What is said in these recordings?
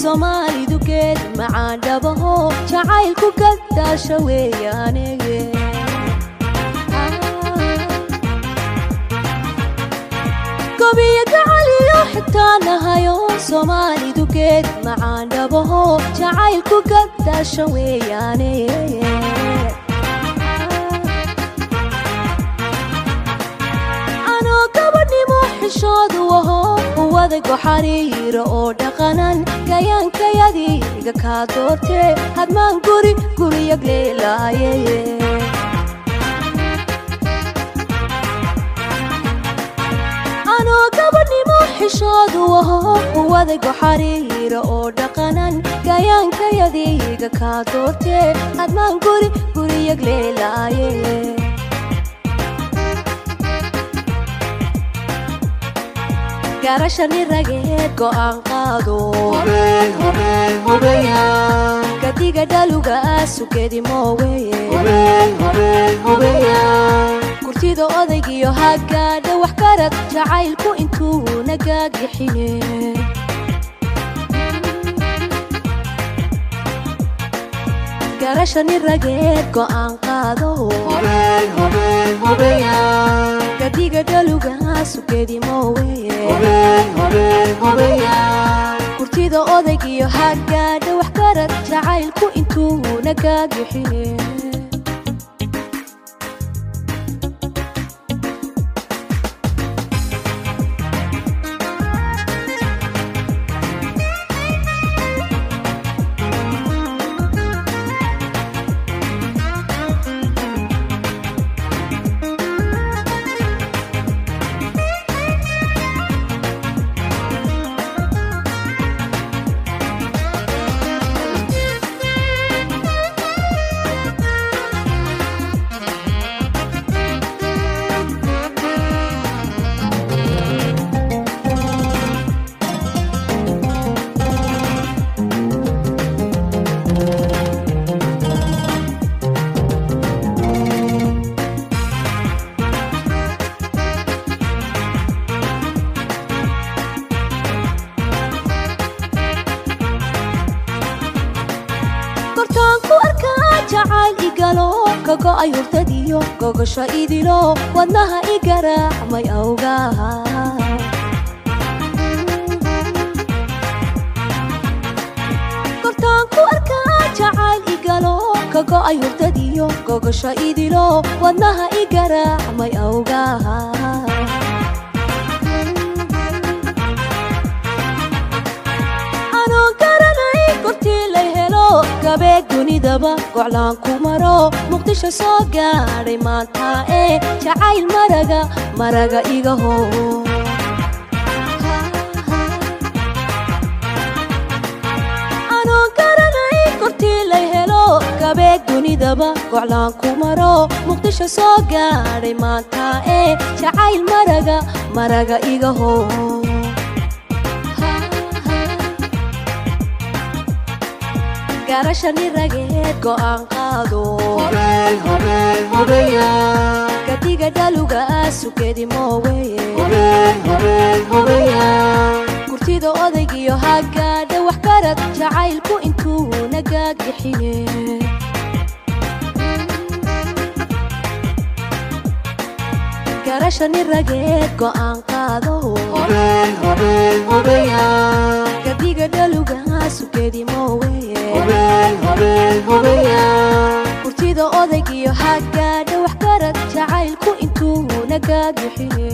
soomaalidu geed macaan dhabaho jacaylku gadaasha weeyaanege gobiyo gacaliyo xitaa nahayo soomaalidu geed macaan dhabaho jacaylku gadaasha weeyaane anoo gabadhnimo xishoodu aho uwadago xariiro oo dhaqanan gayaankayadiga kaa doortee hadmaan guri guriyag leelaaye anoo gabadhnimo xishoodu aho uwadago xariiro oo dhaqanan gayaankayadiga kaa doortee hadmaan guri guriyag leelaaye garashani rageed go'aan qaado gadiga dhaluga sugedi mooweye kurtida odaygiyo hagaadha wax garad jacaylku intuu nagaagixine garashani rageed go'aan qaado gadiga dhaluga sugedi mooweye kurtida odaygiyo hagaadha wax garad jacaylku intuu nagaagixine kortaanku arkaa jacayl igalo kago'ay hurtadiyo gogosha idilo wadnaha i garaacmay awgaha kortaanku arkaa jacayl igalo kago'ay hurtadiyo gogosha idilo wadnaha i garaacmay awgaha anoo garanay kortii lay helo gabeeg dunidaba goclaan ku maro muqdisho soo gaadhay maanta ee jacayl maraga maraga iga hoo anoo garanay kortii lay helo gabeeg dunidaba goclaan ku maro muqdisho soo gaadhay maanta ee jacayl maraga maraga iga hoo garashani rageed go'aan qaado gadiga dhaluga sugedi mooweye kurtida odaygiyo hagaadha wax garad jacaylku intuu nagaagixine garashani rageed go'aan qaado gadiga dhaluga sugedi mooweye kurtida odaygiyo hagaadha wax garad jacaylku intuu nagaagixine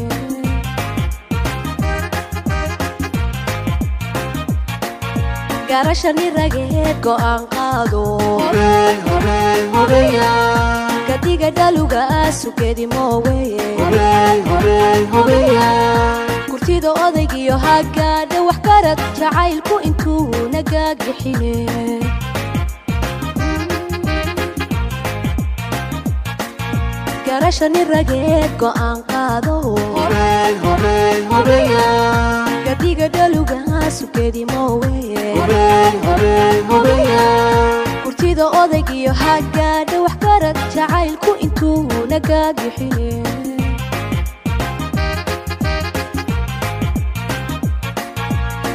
garashani rageed go'aan qaado gadiga dhaluga sugedi mooweye kurtida odaygiyo hagaadha wax garad jacaylku intuu nagaagixine garashani rageed go'aan qaado gadiga dhaluga sugedi mooweye kurtida odaygiyo hagaadha wax garad jacaylku intuu nagaagixine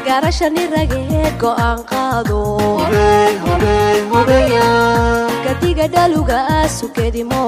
garashani rageed go'aan qaado gadiga dhaluga sugedimo